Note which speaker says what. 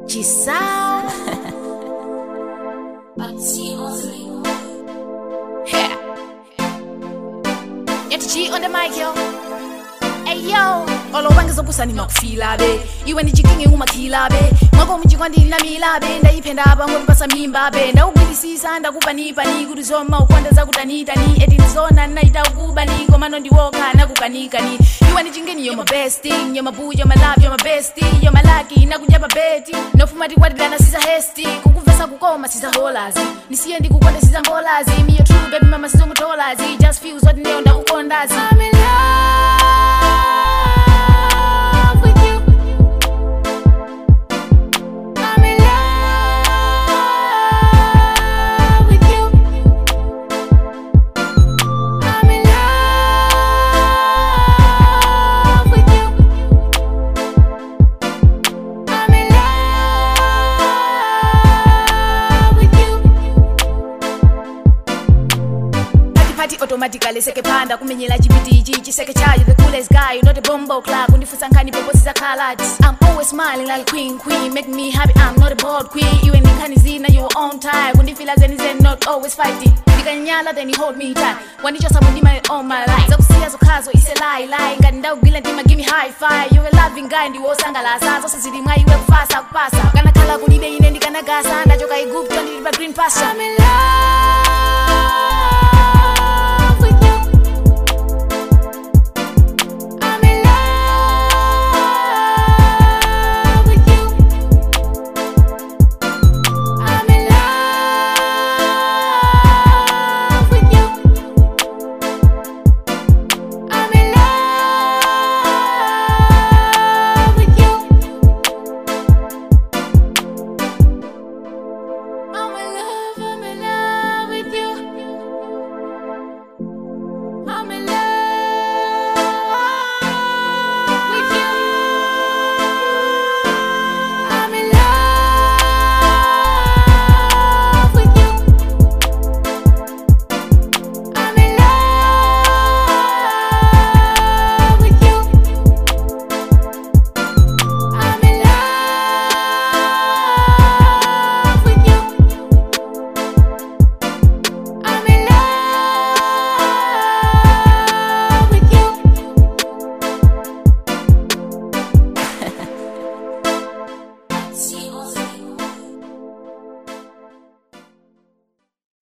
Speaker 1: Giselle. yeah. Yet G on the mic, yo. Hey yo, olowanga zopusa nimakufila be iwe ndichikinge umakhila be mwako mchikwa ndinamila be ndayipenda apa ngopipasa mimba be ndakugwirisisa ndakupanipa kuti zoma ukonda zakutanitani eti ndizona naita ukubani komano ndiwoka nakukanikani iwe ndichingeni yo my best thing yo my boo yo my love yo my bestie yo my lucky nakuja pa beti nofuma tikwatirana siza hesti kukuvesa kukoma siza holazi ndisiye ndikukonda siza ngolazi me your true baby mama sizongutolazi just feels what neo ndakukondazi I'm in love with you I'm in love with you I'm in love with you I'm in love with you Party automatically seke panda kumenyela chipitiji chiseke chayo the coolest guy you know the bombo clock kundifusa nkhani poposi zakhalati I'm always smiling like queen queen make me happy I'm not a bored queen iwe ndikhani zina you on time kundifila zeni zeni not always fighting ndikanyala then you hold me tight wandichosa mundima all my life zakusiya zokhazo ise lie lie ngati ndakugwila ndima give me high five you're a loving guy ndiwosangalasa zonse zili mwa iwe kufasa kupasa kanakhala kulibe ine ndikanagasa ndachoka igupto ndili pa green pasture I'm in love